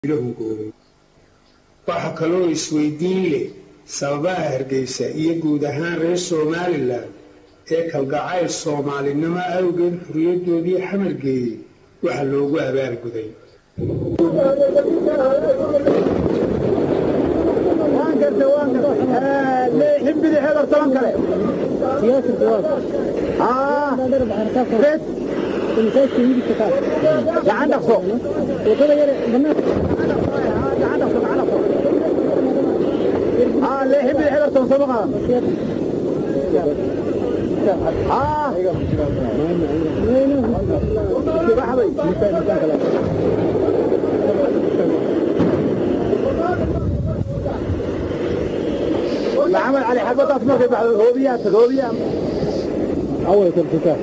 hungooday waxa kaloo isweydiin leh sababaha hargeysa iyo guud ahaan reer somalilan ee kalgacayl soomaalinimo awgeed xuriyadoodii xamar geeyey waxa loogu abaalguday محمد علي حبطات ما في بعض هوبيات هوبيات اول تلتكات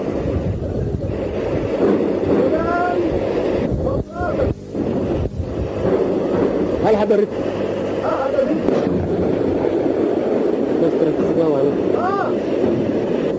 هل حدا رد بس تركز عليك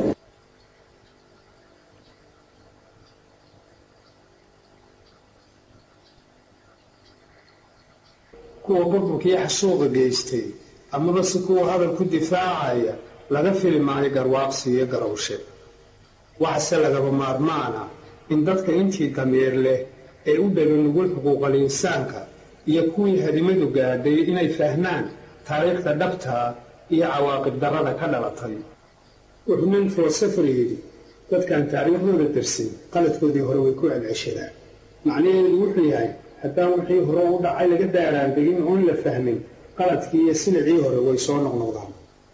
kuwa burburkii xasuuqa geystay amaba si kuwa hadal ku difaacaya laga fili maayo garwaaqsi iyo garowshe waxase lagaba maarmaana in dadka intii dameer leh ee u dhega nugul xuquuqal insaanka iyo kuwii hadimadu gaadhay inay fahmaan taariikhda dhabtaa iyo cawaaqib darrada ka dhalatay wuxuu nin filosofar yidhi dadkaan taariikhdooda darsin qaladkoodii hore way ku celceshadaan macnaheedu wuxuu yahay haddaan wixii hore u dhacay laga daaraandegin oon la fahmin qaladkii iyo silicii hore way soo noqnoqdaan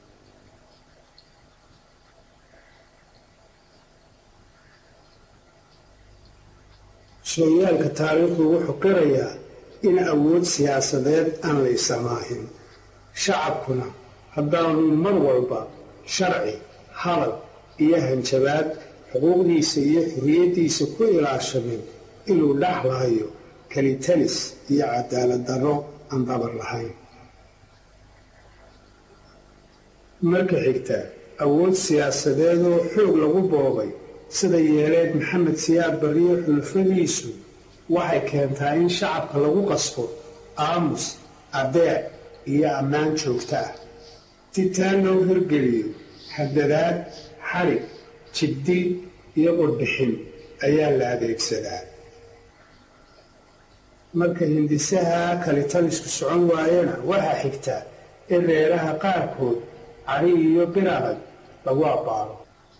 sooyaalka taariikhdu wuxuu qirayaa in awood siyaasadeed aan la isamaahin shacabkuna haddaanu mar walba sharci hadal iyo hanjabaad xuquuqdiisa iyo xurriyaddiisa ku ilaashamin inuu dhaxlahayo kalitalis iyo cadaalad darro aan dabar lahayn marka xigta awood siyaasadeedoo xoog lagu boobay sida yeeleed maxamed siyaad barriyo xulufadiisu waxay keentaa in shacabka lagu qasbo aamus adeec iyo ammaan joogto ah si taa loo hirgeliyo hadadaad xarig jibdil iyo qodbixin ayaa la adeegsadaa marka hindisaha kalitalisku socon waayana waxaa xigta in reeraha qaarkood cari iyo bir adag lagu abbaaro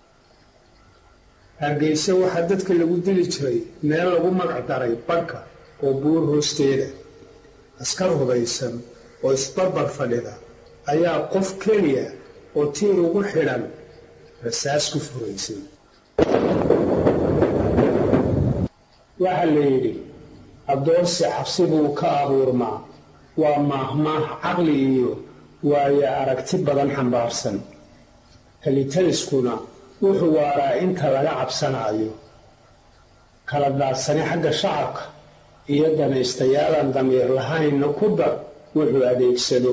hargeyse waxaa dadka lagu dili jiray meel lagu magac daray badhka oo buur hoosteeda askar hubaysan oo isbarbar fadhida ayaa qof keliya oo tiir ugu xidhan rasaas ku furaysay waxaa la yidhi addoonsi xabsi buu ka abuurmaa waa maahmaah caqli iyo waayo aragti badan xambaarsan kalitaliskuna wuxuu waaraa inta laga cabsanaayo kala daadsani xagga shacabka iyo danaystayaalaan damiir lahaynna ku dar wuxuu adeegsado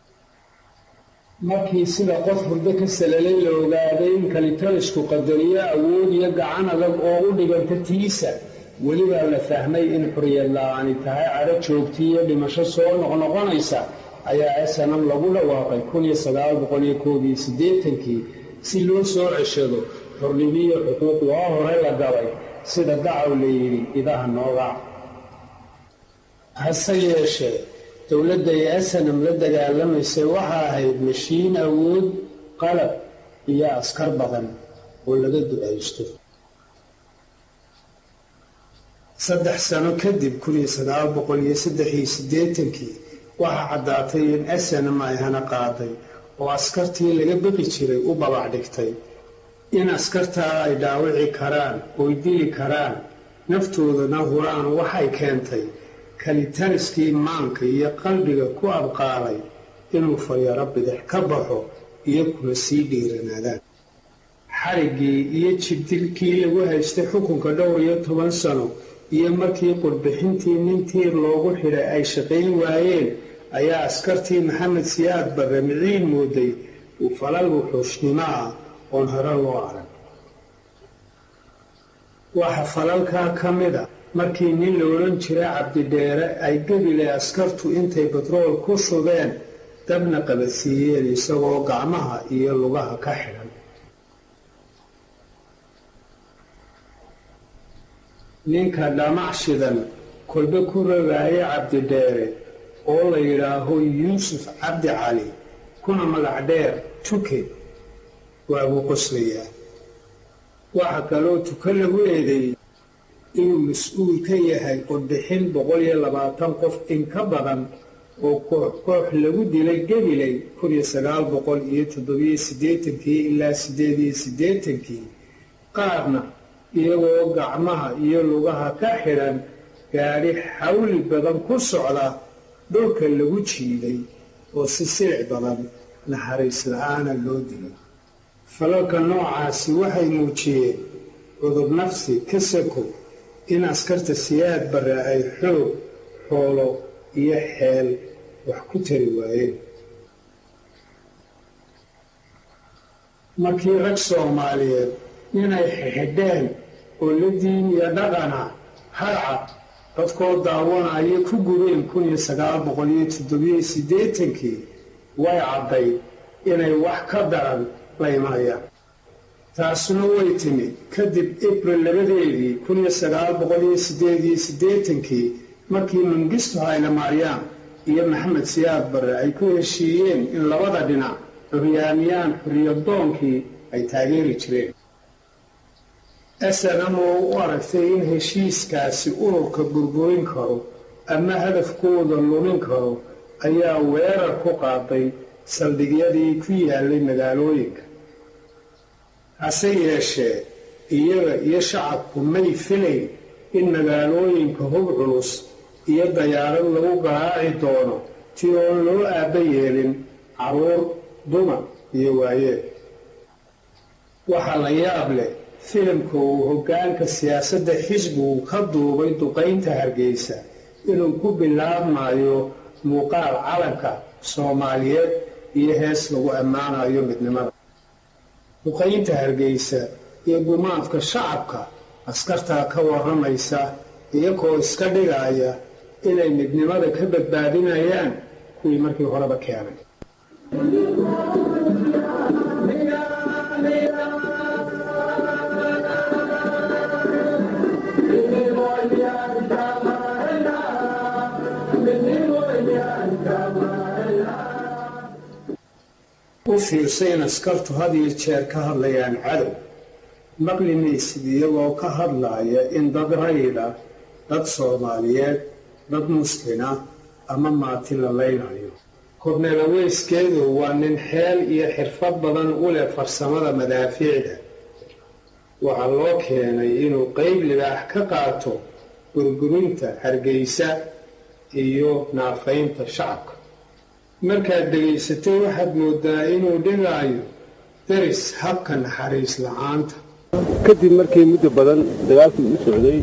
markii sida qof hurdo ka salalay la ogaaday in kalitalisku qadariyo awood iyo gacan adag oo u dhiganta tiisa welibaa la fahmay in xuriyad la-aani tahay cadho joogti iyo dhimasho soo noqnoqonaysa ayaa snam lagu dhawaaqay kii si loo soo ceshado xornimiyo xuquuq waa hore la galay sida dacaw la yidhi idaha nooga hase yeeshee dowladda ay asanam la dagaalamaysay waxa ahayd mashiin awood qalab iyo askar badan oo laga ducaysto saddex sano kadib kii waxaa caddaatay in asanam ay hana qaaday oo askartii laga biqi jiray u babac dhigtay in askartaa ay dhaawici karaan oy dili karaan naftoodana huraan waxay keentay kalitaliskii maanka iyo qalbiga ku abqaalay inuu fayaro bidix ka baxo iyo kuna sii dhiiranaadaan xariggii iyo jibdilkii lagu haystay xukunka dhowr iyo toban sano iyo markii qurbixintii nin tiir loogu xidhay ay shaqayn waayeen ayaa askartii maxamed siyaad barre miciin mooday uu falal wuxuushnimo ah oon hore loo arag waxa falalkaa ka mida markii nin la odhan jira cabdidheere ay gebile askartu intay batrool ku shubeen dabna qabadsiiyeen isagoo gacmaha iyo lugaha ka xidhan ninka dhamac shidan kolbe ku rogaaye cabdidheere oo la yidhaaho yuusuf cabdi cali kuna magac dheer tuke waabuu qoslayaa waxaa kaloo tuka lagu eedeeyey inuu mas-uul ka yahay qodbixin boqol iyo labaatan qof in ka badan oo koox koox lagu dilay gabiley kun iyo sagaal boqol iyo toddobiyo siddeetankii ilaa siddeed iyo siddeetankii qaarna iyagoo gacmaha iyo lugaha ka xidhan gaadhi xawli badan ku socda dhulka lagu jiiday oo si silic badan naxariis la-aana loo dilay falalka noocaasi waxay muujiyeen cudub nafsi ka sako in askarta siyaad barre ay xoog xoolo iyo xeel wax ku tari waayeen markii rag soomaaliyeed inay xixidheen oo la diin iyo dhaqana harcad dadkoo daawanaya ku gubeen kun iyo sagaal boqol iyo toddobiyo siddeetankii way cadday inay wax ka daran la imanayaan taasuna way timid kadib abril labadeedii kun iyo sagaal boqol iyo siddeed iyo siddeetankii markii mangistu haylamaryaan iyo maxamed siyaad barre ay ku heshiiyeen in labada dhinac xuryaamiyaan xuriyadoonkii ay taageeri jireen snm oo u aragtay in heshiiskaasi ururka burburin karo ama hadafkooda lumin karo ayaa weerar ku qaaday saldhigyadii ku yaalay magaalooyinka hase yeeshee iyaga iyo shacabku may filayn in magaalooyinka hub culus iyo dayaarad lagu garaaci doono ti oon loo aabba yeelin carruur dumar iyo waayeel waxaa la yaab leh filimka uu hoggaanka siyaasadda xisbigu ka duubay duqaynta hargeysa inuu ku bilaabmayo muuqaal calanka soomaaliyeed iyo hees lagu ammaanayo midnimada duqaynta hargeysa iyo gumaadka shacabka askartaa ka warramaysa iyagoo iska dhigaya inay midnimada ka badbaadinayaan kuwii markii horeba keenay u fiirsay in askartu had iyo jeer ka hadlayaan cadow maqli maysid iyagoo ka hadlaaya in dad rayida dad soomaaliyeed dad muslina ama maati la laynayo korneel aweyskeedu waa nin xeel iyo xirfad badan u leh farsamada madaafiicda waxaa loo keenay inuu qeyb libaax ka qaato burburinta hargeysa iyo naafaynta shacabka markaad dhegaysatay waxaad moodaa inuu dhigaayo daris habka naxariis la-aanta kadib markii muddo badan dagaalkii u socday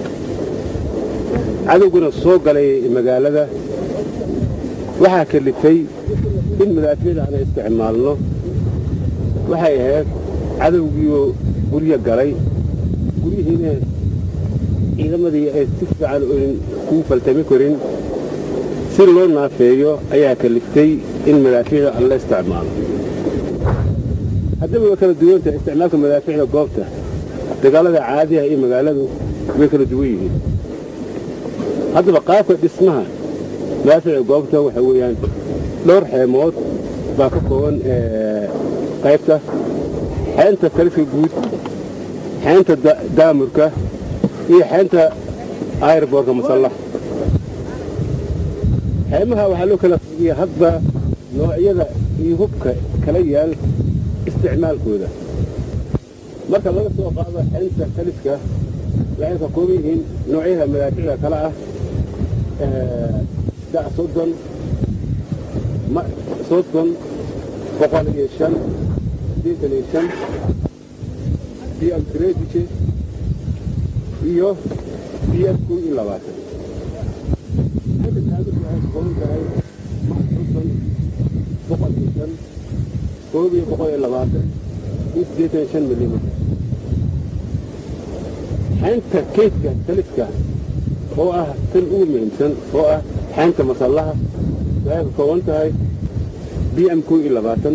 cadowguna soo galay magaalada waxaa kalifay in madaafiicda aan isticmaalno waxay ahayd cadowgiioo guryo galay guryihiina ciidamadii ay si fiican oyn kuu faltami karin si loo naafeeyo ayaa kaliftay in madaafiicda aan la isticmaalo haddaba way kala duwantahay isticmaalka madaafiicda goobta dagaalada caadiha iyo magaaladu way kala duwan yihiin haddaba qaabka dhismaha madaafiicda goobta waxa weeyaan dhowr xeemood baa ka kooban qaybta xeynta taliska guud xeynta daamurka iyo xeynta ayrboorka masallax xeemaha waxaa loo kala figiya hadba noocyada iyo hubka kala yaal isticmaalkooda marka laga soo qaado xeynta taliska waxay ka kooban yihiin noocyada madaaficda kale ah dac soddon soddon boqol iyo shan siddeetan iyo shan bm tredije iyo bm kun iyo labaatan boqol iyo shan koob iyo boqol iyo labaatan iyo siddeetan iyo shan milimitir xeynta keydka taliska oo ah tan ugu muhiimsan oo ah xeynta masallaha waxay ka kooban tahay b m ko iyo labaatan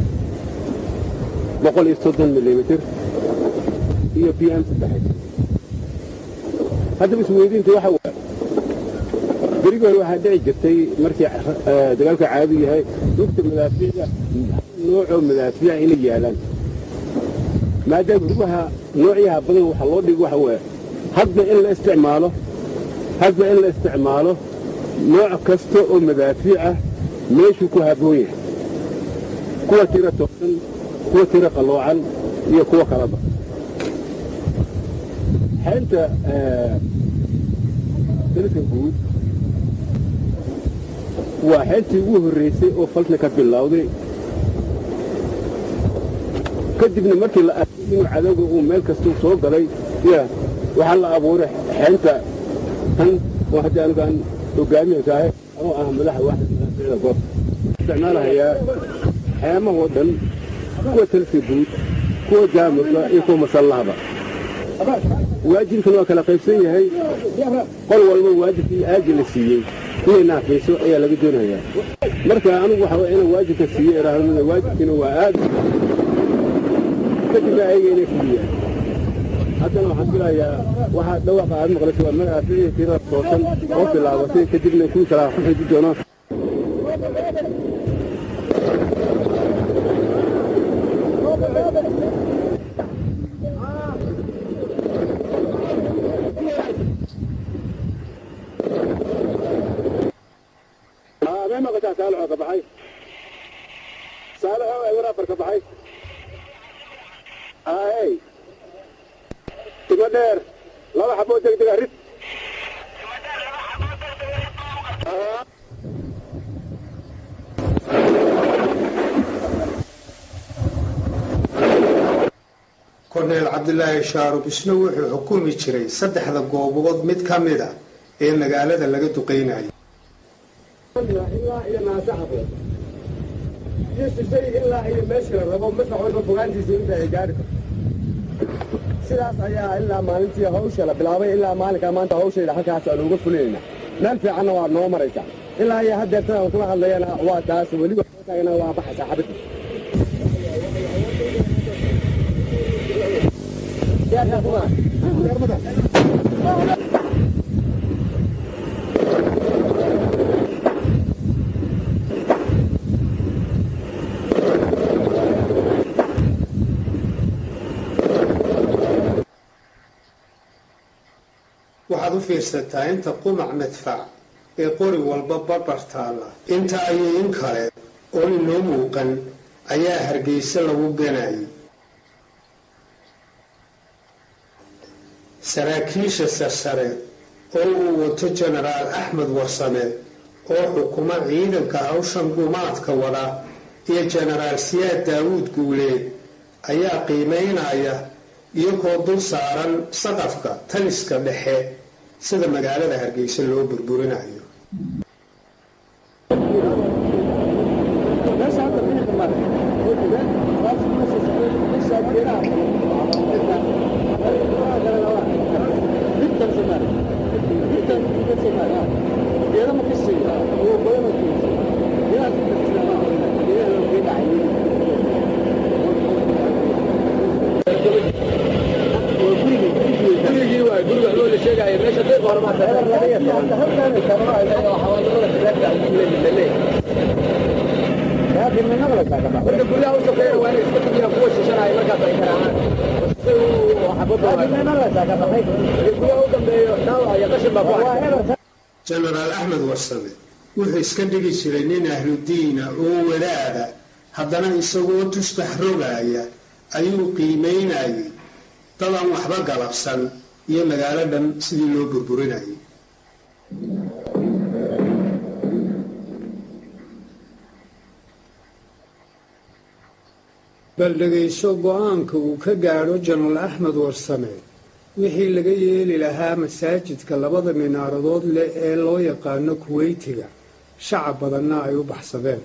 boqol iyo soddon milimitir iyo b m saddex haddaba isweydiinta waxa waa berigi hore waxaa dhici jirtay markii dagaalka caadu yahay lugta madaafiicda noocoo madaafiica inay yaalaan maadaama rugaha noocyaha badan waxa loo dhigo waxa waa hadba in la isticmaalo hadba in la isticmaalo nooc kasta oo madaafiic ah meeshuu ku habboon yahay kuwa tiro toosan kuwa tiro qalloocan iyo kuwo kalaba xeynta dalka guud waa xeyntii ugu horraysay oo falka ka bilowday kadibna markii la arkay inuu cadowga uu meel kastuu soo galay ya waxaa la abuuray xeynta tan oo hadda anigaan hogaamiyanka ahay anoo ah madaxa waaxda madaaficda goobta isticmaalahayaa xeemahoo dhan kuwa talka guud kuwa jaamurka iyo kuwa masallahaba waajibkan waa kala qaybsan yahay qol walba waajibkii aaji la siiyey inay naafayso ayaa laga doonayaa marka anigu waxa inaan waajibka siiye idhaahdo waajibkiina waa aad kadibna ayaga inay fuliyaan haddana waxaan filayaa waxaa dhawaaqa aad maqlaysa waa madaaficii tirada toosan oo bilaabatay kadibna kuwii kalaa ku xiji doonaan ma maqashaa saalaxoo ka baxay saalaxoo eber afar ka baxay aay timo dheer laba xaboo degdega rid korneyl cabdilaahi shaarub isna wuxuu xukumi jiray saddexda goobood mid ka mida ee magaalada laga duqaynayay ilaa iyo naasaxabo iyo shishay ilaa iyo meeshii la rabo masax walba fogaantiisa inta ay gaari karto sidaas ayaa ilaa maalintii hawsha la bilaabay ilaa maalinkaa maanta hawshayda halkaas aan uga fulinayna meel fiicanna waa noo maraysaa ilaa iyo haddeertan aan kula hadlayana waa taas weliba taagana waa baxaysaa xabadda waxaad u fiirsataa inta qumac madfac ee qori walba barbar taalla inta ayay in kale oon inoo muuqan ayaa hargeysa lagu ganayay saraakiisha sarsare oo uu wato jenaraal axmed warsame oo xukuma ciidanka hawshan gumaadka wada iyo jenaraal siyaad daawuud guuleed ayaa qiimaynaya iyagoo dul saaran saqafka taliska dhexe sida magaalada hargeysa loo burburinayo jenaraal axmed warsame wuxuu iska dhigi jiray nin ahludiina oo wadaada haddana isagoo tustax rogaaya ayuu qiimaynayay dadaan waxba galabsan iyo magaalo dhan sidii loo burburinayay bal dhegayso go-aanka uu ka gaadho jenaraal axmed warsame wixii laga yeeli lahaa masaajidka labada minaaradood leh ee loo yaqaano kuweytiga shacab badanna ay u baxsadeen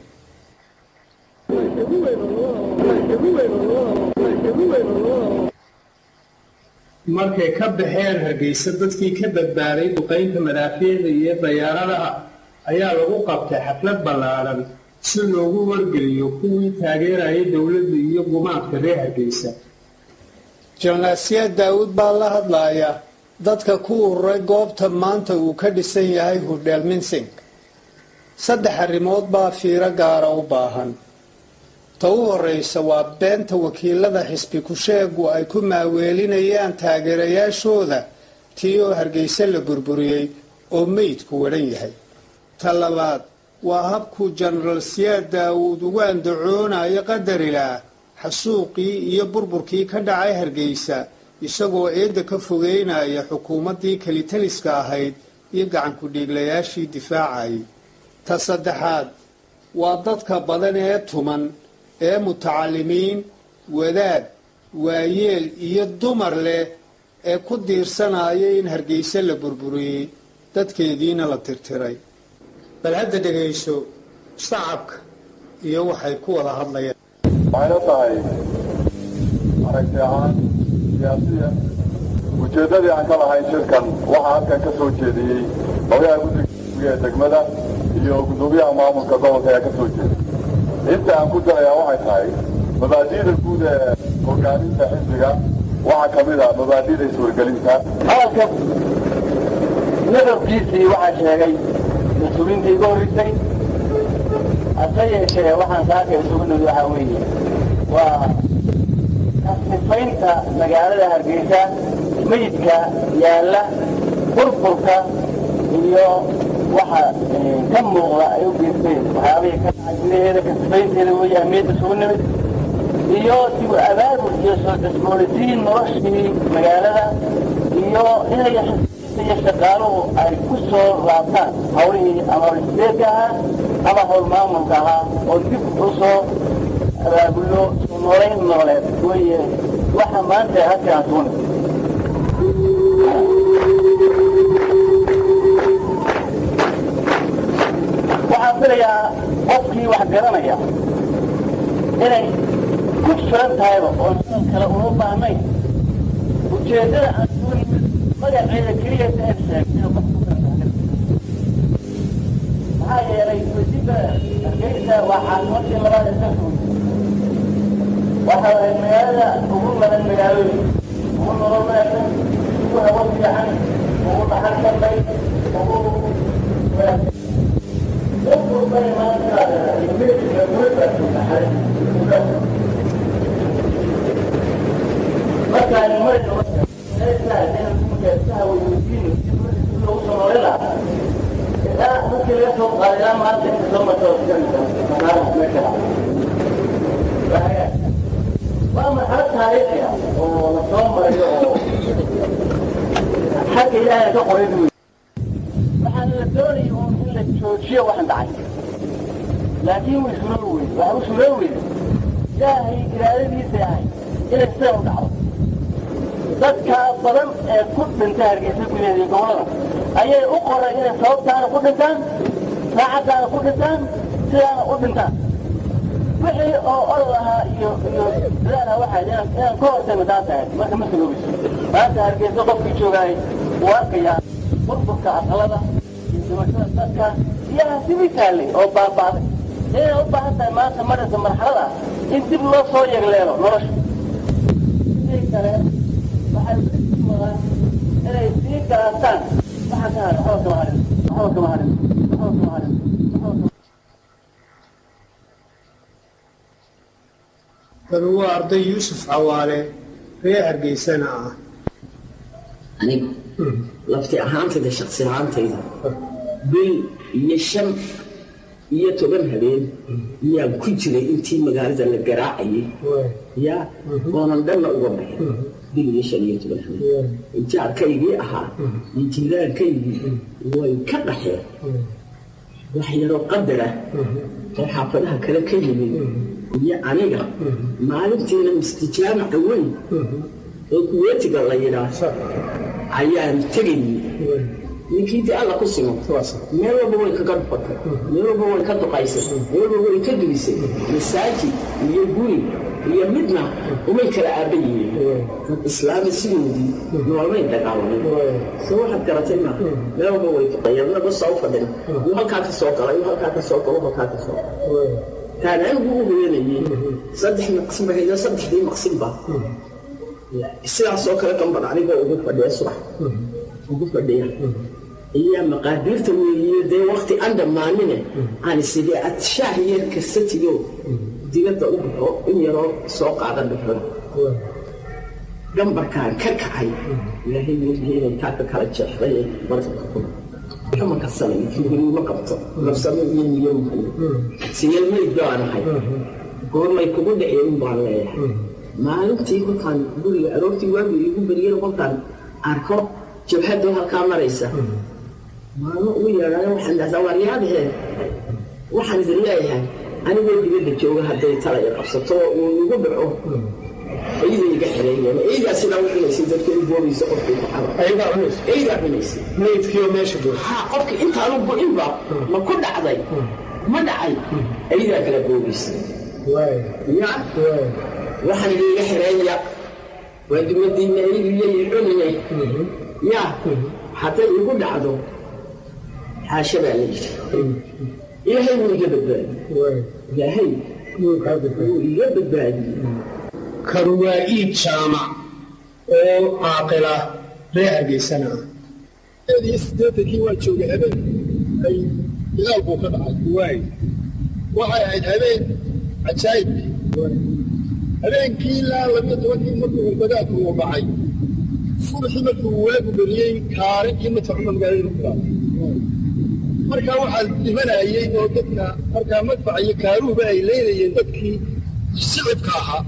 markay ka baxeen hargeysa dadkii ka badbaaday duqaynta madaafiicda iyo dayaaradaha ayaa lagu qabtay xaflad ballaadhan si loogu wargeliyo kuwii taageerayay dowladda iyo gumaadka reer hargeysa jalnaasiya daawud baa la hadlaaya dadka ku ururay goobta maanta uu ka dhisan yahay hudheel minsing saddex arrimood baa fiiro gaara u baahan ta u horreysa waa beenta wakiilada xisbi ku-sheegu ay ku maaweelinayaan taageerayaashooda tii oo hargeysa la burburiyey oo meydku wadhan yahay ta labaad waa habkuu jenaraal siyaad daawuud ugu andacoonayo qadarilaah xasuuqii iyo burburkii ka dhacay hargeysa isagoo eedda ka fogeynaya xukuumaddii kelitaliska ahayd iyo gacankudhiiglayaashii difaacayay ta saddexaad waa dadka badan ee tuman ee mutacalimiin wadaad waayeel iyo dumar leh ee ku diirsanaya in hargeysa la burburiyey dadkeediina la tirtiray bal hadda dhegayso shacabka iyo waxay ku wada hadlayaan waxayna tahay aragti ahaan siyaasiya ujeeddadii aan ka lahayn shirkan waxaa halkan ka soo jeediyey hogyaha guddiga ee degmada iyo guddoomiyaha maamulka gobolka ayaa ka soo jeediyey inta aan ku darayaa waxay tahay mabaadi'da guud ee hogaaminta xisbiga waxaa ka mid a mabaadi'da iswargelinta hadalka nadabkiisii waxaa sheegay mas-uuliintii iga horreysay hase yeeshee waxaan saaka isugu nimid waxaa weeye waa kasnifaynta magaalada hargeysa meydka yaalla burburka iyo waxa ka muuqda ay u geysteen waxyaabihii ka dhacay gudaheeda kasnifaynteeda weeye ahmiyadda isugu nimid iyo dib abaabul iyo soo cusboonaysiin noloshii magaalada iyo inay iyo shaqaaluhu ay ku soo laabtaan hawlihii ama hawlsideedka ahaa ama hawl maamulka ahaa oo dib u soo abaabullo soo noolayn nooleed weeye waxa maanta halkaan suuna waxaan filayaa qofkii wax garanaya inay ku filan tahayba oo sidan kale uma baahnayn ujeeddada aan soo nimid magaceeda keliya taad sheegtay qof ku filan tahay maxaa yeelay wasiba hargeysa waa caasimadii labaad ee dalka waxa ay magaalada ugu maran magaalooyin ugu nolol wanaagsan ugu hawo fiican ugu dhaxal karbay ugu wanaagsan dadkurbay maanta imidka guribaasu dhaxal markaan marayno markii laga soo qaaday ilaa maanta inta soo marta waa marxalad taariikhi ah oo la soo marayo oo xagga ilaahay ka qoray buy waxaana la doonaya un in la joojiyo waxan dhacay laakiin way suroo weyde waxa u suroo weyde ilaahay iraadadiisa ahay inay sidan u dhacdo dadka badan ee ku dhintay hargeysa gudaheeda iyo gobolada ayay u qoray inay sababtaana ku dhintaan saacaddaana ku dhintaan sidaana u dhintaan wixii oo orod ahaa iyo iyo dadaal ah waxaa inaan inaan ka hortayma taa tahay marka ma saloobayso maanta hargeysa qofkii joogaay wuu arkayaa burburka aqalada iyo dhimashada dadka iyo hasibi taallay oo baabaaday inay u baahan tahay maanta maraysa marxalad ah in dib loo soo yegleelo nolosha sidii kale waxay wadaan inay sii garaastaan waxa ka harin waxba kama harin waxba kama harin waxba kama harin waxba kama tanu waa arday yuusuf cawaale reer hargeysana ah aniga lafti ahaantayda shaksi ahaantayda bil iyo shan iyo toban habeen yaan ku jiray intii magaalada la garaacayay ya oonan dhanna uga baxin bil iyo shan iyo toban habeen jaarkaygii ahaa iyo jiiraankaygii way ka dhaxeen wax yaroo qadara oo xaafadaha kale ka yimid iyo aniga maalintiina mistijaamaca weyn oo kuweetiga la yidhaah ayaan tegayay ninkii dee alla ku simo meel walba way kaga dhufatay meel walba way ka duqaysay meel walba way ka dulisay masaajid iyo guri iyo midna umay kala aaba yihiin dad islaami sidoodii noolmay dagaalamay so waxaad garatay ma meel walba way duqayeen naba soo fadhin uu halkaa ka soo galay uu halkaa ka soo galo halkaa ka soo galo taan anigu u hooyanayay saddex maqsin ba hayda saddexdii maqsinba sidaasoo kale gambar anigoo ugu fadhiya subax ugu fadhiya ayaa maqaadiirta weeye dee wakti aan dhammaanine aan isidee ad shaah yar kasatiyo digada u baxo in yaroo soo qaada dhuxura gambarkaan ka kacay ilaahay welihi inay kaa ka kala jeexday marka kama kasanay ma qabto nafsamo iyo niyo mahayo siyal mayd baan ahay goormay kugu dhaceen baan leeyahay maalintii kolkaan guriga aroortii waagi igu beriyeen kolkaan arko jabhadoo halkaa maraysa maalmo ugu yeedhaayo waxaan dhahdaa waaryaadahee waxaan idin leeyahay anigoo dibadda jooga hadday tala i qabsato uu igu dhaco ciiday iga xireeyeen ciidaa sidaa u cunaysay dadka u boobaysa qofkii baxada ayagaa cunaysa ciidaa cunaysay maydkiioo meesha buux haa qofka intaanu go-inba ma ku dhacday ma dhacay ciidaa kala boobaysay ya waxaan idiiga xireeya waa dumadiina iigiyay cunayay ya hadday igu dhacdo xaasha baa la yidhi ilaahay wuu iga badbaadiyey ilaahay wuu iga badbaadiyey kan waa iid jaamac oo caaqila reer hargeysana ah iyo siddeetankii waa joogay habeen ay ilaal buu ka dhacay waay waxay ahayd habeen cajaayib habeenkii ilaa labiyo tobankii markuu badaadku uu dhacay subaxii markuu waagu beriyey kaare iyo matacuma magaalada ku dhacay markaa waxaa dhimanayey oo dadka markaa madfaca iyo kaaruhuba ay leynayeen dadkii shicibka ahaa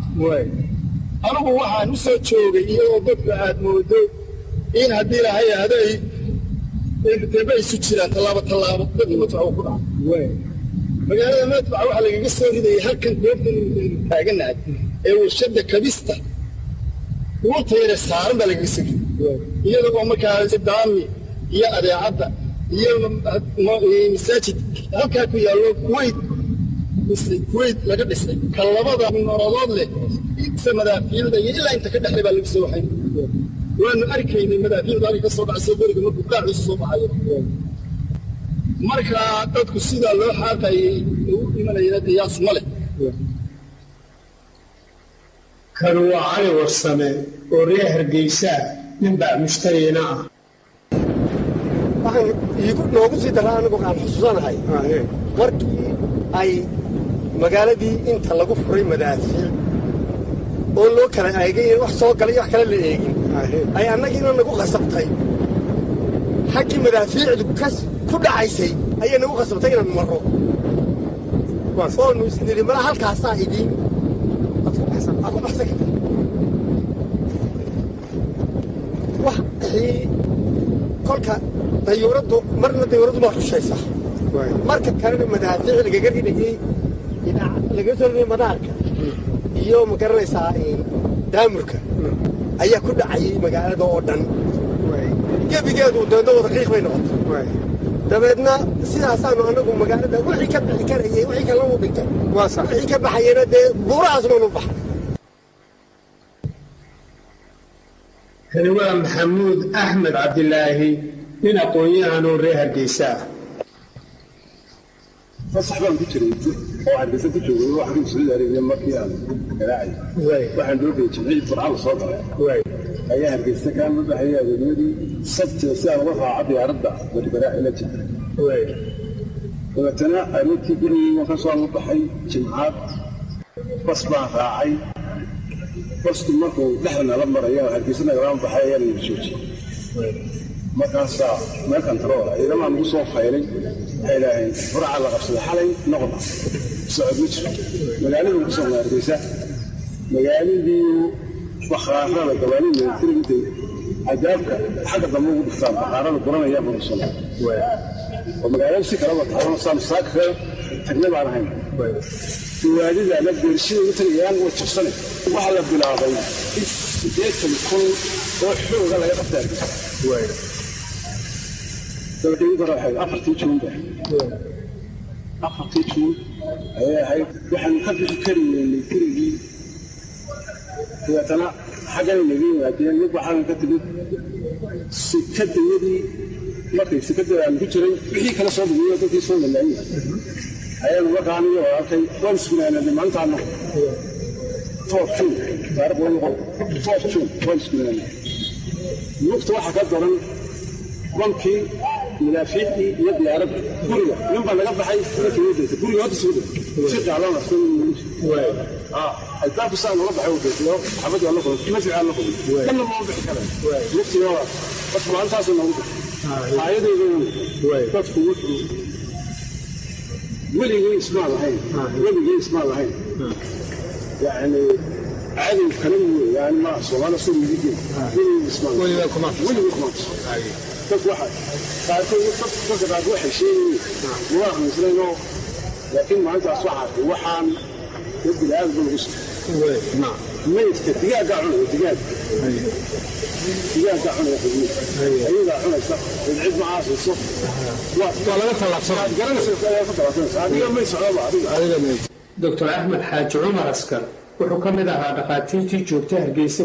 anigu waxaan u soo joogay iyagoo dadka aad moodo in haddii lahay ahday deba isu jiraan tallaabo tallaabo dadka madfaca ku dhaca magaalada madfaca waxaa lagaga soo ridayay halkan goobtan taaganahay ee warshada kabista uurta yare saaran baa lagaga soo riday iyadoo markaa daami iyo adeecadda iyo masaajid halkaa ku yaallo kuwayt kuwayt laga dhisay ka labada nolodood leh inta madaafiicda iyo ilaa inta ka dhexlay baa lagu soo waxay waanu arkaynay madaafiicda halka ka soo dhacayso beriga markuu daaciisu soo baxayo marka dadku sidaa loo xaaqayay u dhimanayana qiyaas ma leh kan waa cali warsame oo reer hargeysaa ninbaa mushtariyana ah waxaan iigu noogu sii daraa anigu aan xusuusanahay markii ay magaaladii inta lagu furay madaafiic oo loo kala eegay wax soo galay wax kale la eegin ay annagiina nagu khasabtay xaggii madaafiicdu kas ku dhacaysay ayay nagu khasabtay inaan marro oonu isnidhi mala halkaasaa idiin aad ku baxsan karta waxii kolka dayuuraddu marna dayuuraddu waa xushaysaa marka kalena madaafiic lagaga ridhayey laga soo ridhayay madaarka iyo ma garanaysaa daamurka ayaa ku dhacayay magaalada oo dhan gebigeedu deedna wadaqiiq bay noqotay dabeedna sidaasaanu anagu magaalada wixii ka bixi karayay wixii kalena u dhintay wixii ka baxayena dee buurahaas baanu baxay kani waa maxamuud axmed cabdilaahi nin aqoon-yahanoo reer hargeysa ah fasax baan ku jiray oo hargeysa ku joogay waxaan suuda areebiya markii aan garaacay waxaan doogay jimcii burcada soo galay ayaa hargeysa kaan u dhaxeeyay adeegyadii sabtida si aan uga raaco diyaaradda gargaraaci la jirta dabeetana aroortii gurigii waan ka soo la baxay jimcaad bas baan raacay basku markuu dhexda nala marayo hargeysa nagala baxay ayaa la joojiyey markaasaa meel kantarool ciidamaa nagu soo faylay waxay idhaaheen furaca la qabsaday xalay noqda socod ma jiro magaalada ku soo hargeysa magaaladii bakhaarada gabaanida militariga intay cadaabka xagga dambe ugu dhigtaan bakhaarada guranaya banusan oo magaalada si kalaba taxdana saan saaka tagne baan ahayn gawaadida ama beershida u tagayaan way jabsane waxaa la bilaabay in siddeetan kun oo xooga laga qabta hargeysa dabadhigid hore waxayd afartii juunba afartii juun ayay ahayd waxaanu ka bixi kari weynay gurigii dabeetana xaggana naga yimaadeen mid waxaanu ka timid sikadayadii markay sikada aanu ku jiray wixii kala soo dumiyo dadkii soo lalaayay ayaanu markaa aniga walaalkay waan isgunaanadnay maalintaana four june taariikh waa noqon four june waan isgunaanay lugta waxaa ka daran bankii madaafiicdii iyo diyaaradda guriga nin baa laga baxay ninkii u daytay guriga hadda soo daytay si qaalan rasuul albaabka saa looga baxay u daytay xabad waa la qoday kima fiican la qoday kanna ma bixi kara lugtii waa dadku maalintaasoo noogu daytay aayadayda dadku wuxuu weligii ismaa lahayn weligii ismaa lahayn yani cadow kale wey yani ma soomaali soo weligii weligii ismaa weligii kuma weligii kuma dad waxa qaarkood dad dadka qaar waxay sheegayeen ma waa aqoonsanayno laakiin maalintaas waxaa arkay waxaan dad bini'aadam ba lagu soo maydka digaagaa cunaya digaag digaagaa cunaya xubnihi ayadaa cunaysa cid ma aasayso waa laga tallaabsanaa garanaysa ayaa ka tallaabsanaysa adiga may socdaba adiga doctor axmed xaaji cumar askar wuxuu ka mid ahaa dhakhaatiirtii joogta hargeysa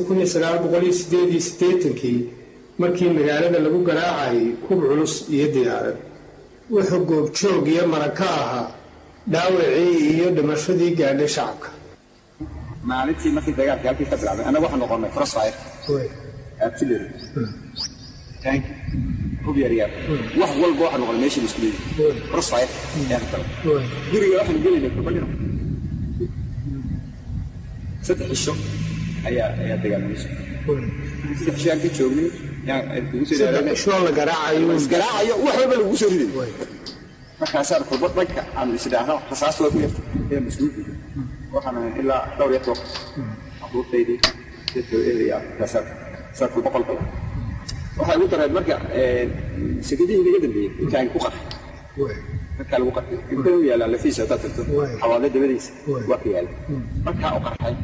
kii markii magaalada lagu garaacayay hub culus iyo diyaarad wuxuu goobjoog iyo marag ka ahaa dhaawacii iyo dhimashadii gaadhay shacabka maalintii markii dagaalkii halkii ka bilaabay annaga waxaan noqonnay crossfire artillery tank hub yar yar wax walba waxaan noqonnay meeshii la isku leeyahay crossfire ayaan galay guriga waxaan gelaynay kubadhino saddex cisho ayaa ayaa dagaalnay saddex cisho aan ka joognay shoo la garaacayo isgaraacayo wax walba lagu soo riday markaasaan kurba dhanka aan isdhaahno rasaasta waa ku yarta ee mas-uulka waxaan ahay ilaa dhowr iyo toban abuurtaydii dadka eedaya markaasaan saa kurba qolka waxaa ugu dareed marka sekadihii naga dambeeyey intaan ku qarxay markaa lagu qarxay inta u yaalaa lafiisa haddaad tagto xawaale dabadiisa waa ka yaala markaa u qarxay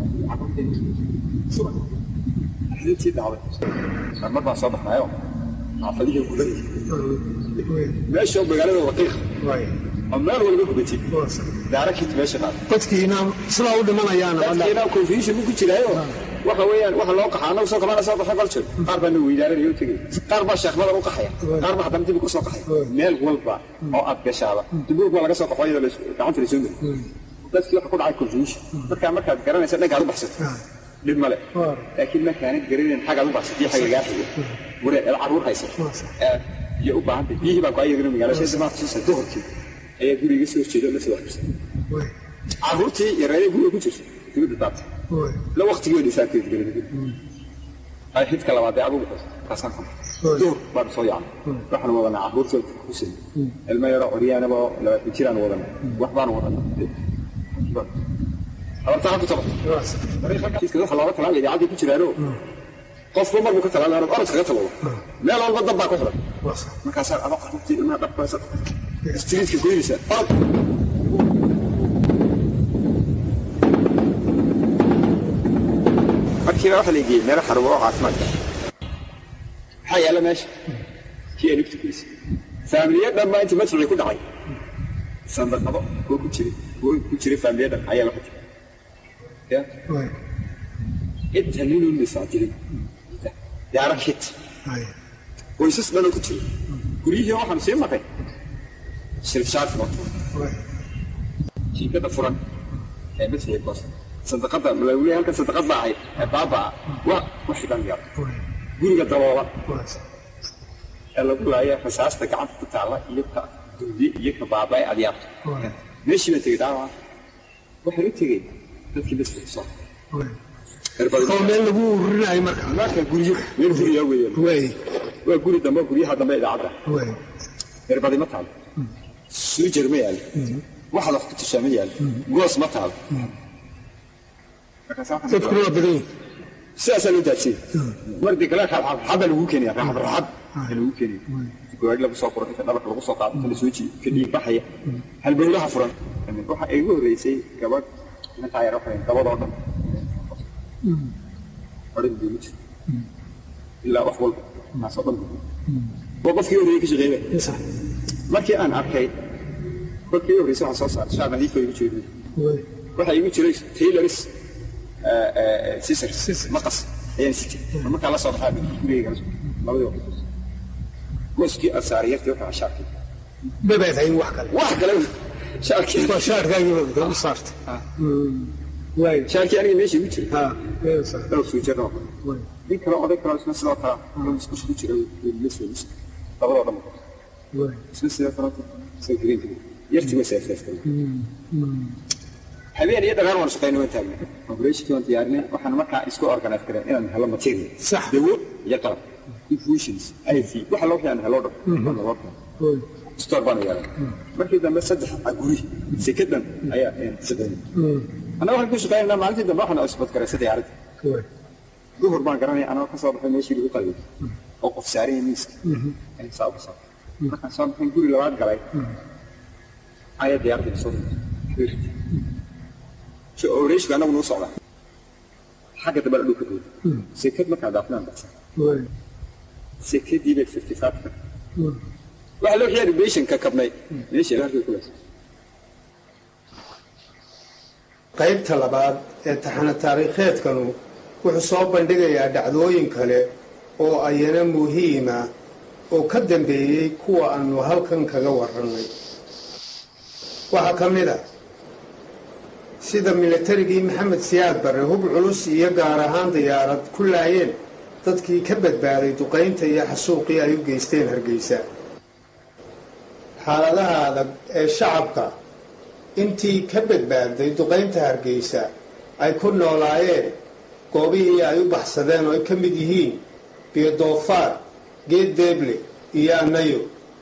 subax axdintii dhacday mar baan soo baxnayo xaafadihii gudan meesha magaalada waqiiq oo meel walba gubatay daarakit meesha qaad dadkiina sidaa u dhimanayaan dadkiina confusion ku jiraayo waxa weeyaan waxa loo qaxaa anagu soo kamaana soo qaxay baljo qaar baa weydaaranayo tegay qaar baa sheekhnada u qaxaya qaar baa haddana dib ku soo qaxay meel walba oo aad gashaaba dubuur baa laga soo qaxo iyadoo gacanta la soo mari dadkii waxa ku dhacay confusion dadkaa markaad garanaysa dhankaad u baxsato dhib male laakiin markaanad garanayn xagaad u baxsatay xag lagaa xigo waree eed carruur haysa iyo u baahantay biyihii baa ku ayagana magaalo shayda maanta soo soo hortii ayaa guriga soo jeedo la soo xabsay carruurtii iyo reerihii guriga ku jirta dibadda daabtay la waqtigii way dhisaanteed garanay ay xidka labaad ee abugu kaasaan kan duur baan soo yaacay waxaan wadanaa carruurtii ku sin ilmo yaro oryaanaba labaatan jiraan wadanaa wax baan wadanaa abartaa ku tabar kiiska waxa looga talaalay idaacadii ku jiraano qofba markuu ka talaalay orod orod kaga talalo meel walba dab baa ku xiran markaasaa aba carruurtii ilmaha dhabkaasa istriitka goynaysa orod markiiba waxa la geeyey meelo xarumo oo caafimaadka maxaa yaalla meesha kii ay nugta geysay faamiliya dhan baa intii madfucii ku dhacay sandaqado oo ku jiray oo ku jiray faamiliya dhan ayaa waxa jiray inta ninuu misaajilay yaara hit qoysas dhanoo ku jira guryihii waxaan sii maqay shirfshaarki noqo jiikada furan ee madfucii koos sadaqada malawli halka sadaqad baa ahayd ee baabaa waa wixii dhan yar guriga dabooba ee lagu laaya rasaasta gacanta ku taalla iyo ka duudi iyo ka baaba ee adyaabta meeshii baa tegey dhaawaca waxaan u tegey dadkii masfuci soo oo meel lagu ururinayo marka marka guryo meel gurya weeyaan waa guri dambe guryaha dambe idaacadda erbadi ma taalo suujar ma yaalo waxa wax ku tushaa ma yaalo goos ma taalo dadkuna waa badan yihin sidaasaa loo daadsiyey mardi kale raxadda lagu keenaya raxad raxad lagu keenaya gawaari lagu soo furo inta dhabarka lagu soo qaado inta la soo jiiyo ka dhiig baxaya halbowlaha furan waxa igu horreysay gabadh intaa yar waxay dabadoo dhan odhan bay ma jirto ilaa wax walba taasoo dhan waa qofkii horreeyey ka shaqeeyay markii aan arkay kolkii horreysay waxaan soo saaray shaar nadiifka igu jeedo waxaa igu jiray tailoris scissors maqas ayaan sitay markaa la soo baxaa gurigayga labadii waqti gooskii aan saaray yartii waxaa shaarkii babaad hayn wax kale wax kale shaarkii waa shaarkaagii u saartay waay shaarkii aniga meesha igu jiray ha dhowr suujada oo kale nin kale oday kale isna sidoo kale oo isku ku jira la soo dhis labadoo dhan waay isna sidoo kale soo green green yartii way seefseeftay habeen iyo dhagaan waan shaqaynay waan taagnay operationkii waan diyaarinay waxaan markaa isku organize gareen inaan helo material Sax. dawo iyo qalab infusions iv waxa loo fiican helo dhan loo waay store baan yeelay markii dambe saddex aguri sekadan ayaa shaqaynay annaga waxaan ku shaqaynaa maalintii dambe waxaan isbad garaysay diyaaradda waay duhur baan garanaya anoo ka soo baxay meeshii lagu qalay oo qof saaran yahay miiska ayaan saa uga soo baxay markaan soo baxay guri labaad galay ayaa diyaaradda soo dhirtay si oreeshka annagu nuu socda xagga dambe la dhulka dooda sekad markaa daafnaan baxsan waay sekadii bay fifty five ka waxaa loo xiyaari beshanka kabnay meeshii laarkii kulaysa qaybta labaad ee taxana taariikheedkanu wuxuu soo bandhigayaa dhacdooyin kale oo ayana muhiima oo ka dambeeyey kuwa aanu halkan kaga warrannay waxaa ka mid ah sida milatarigii maxamed siyaad barre hub culus iyo gaar ahaan diyaarad ku laayeen dadkii ka badbaaday duqaynta iyo xasuuqii ay u geysteen hargeysa xaaladaha adag ee shacabka intii ka badbaadday duqaynta hargeysa ay ku noolaayeen goobihii ay u baxsadeen oo ay ka mid yihiin biyo-doofaar geed deeble iyo annayo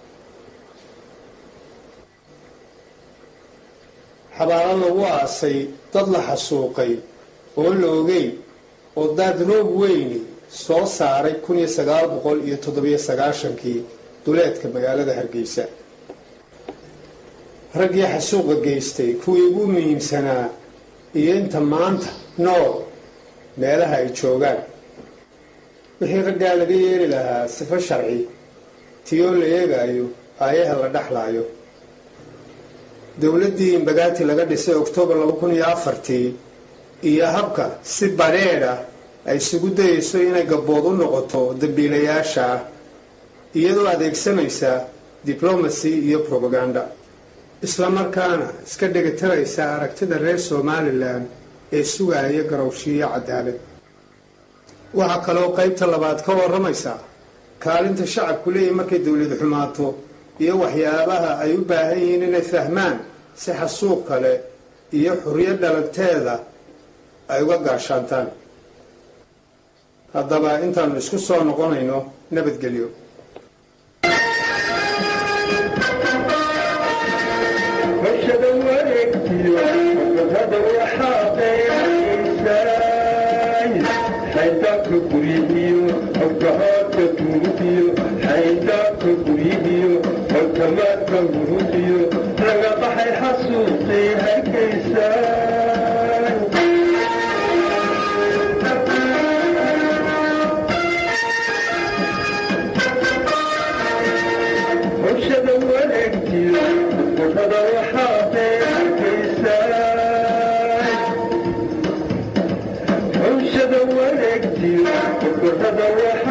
xabaalo lagu aasay dad la xasuuqay oo la ogeyn oo daad roob weyni soo saaray kun iyo sagaal boqol iyo toddobiyo sagaashankii duleedka magaalada hargeysa raggii xasuuqa geystay kuwii ugu muhiimsanaa iyo inta maanta nool meelaha ay joogaan wixii raggaa laga yeeli lahaa sifo sharci tiyoo la eegaayo aayaha la dhexlaayo dowladdii imbagaati laga dhisay oktoobar laba kun iyo afartii iyo habka si badheedh ah ay isugu dayayso inay gabbood u noqoto dambiilayaasha ah iyadoo adeegsanaysa diblomacy iyo probaganda isla markaana iska dhegataraysa aragtida reer somalilan ee sugaaya garowshiiyo cadaalad waxaa kaloo qaybta labaad ka warramaysaa kaalinta shacabku leeyahy markay dowlad xumaato iyo waxyaabaha ay u baahan yihiin inay fahmaan si xasuuq kale iyo xuriyad dhalanteeda ay uga gaashaantaan haddaba intaannu isku soo noqonayno nabadgelyo warshada wareegtiyo gabadha waxaaqeysay xayndaabka guryihiyo horkahoodka tuugiyo xayndaabka guryihiyo horkamaadka gurudiyo laga baxay xasuuqii hargeysay warshada wareegtiyo gabadha waxaaqeysay hawshada wareegtiyo gabadha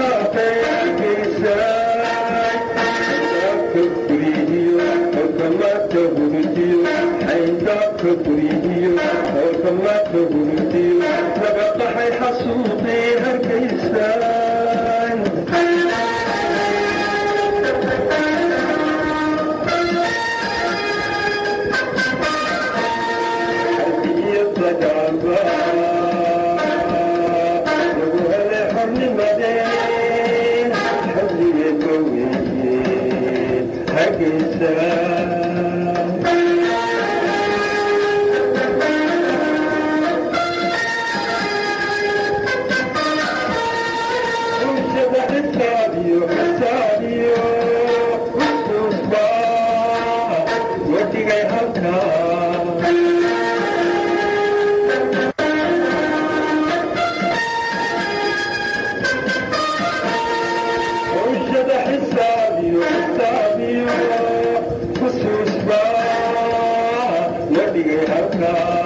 waxaaqeysay xayndaabka guryihiyo horkamaadka gurudiyo xayndaabka guryihiyo horkamaadka gurudiyo laga qaxay xasuuqii hargeysay Wadigay halkaa hawshada xisaabiyo علينا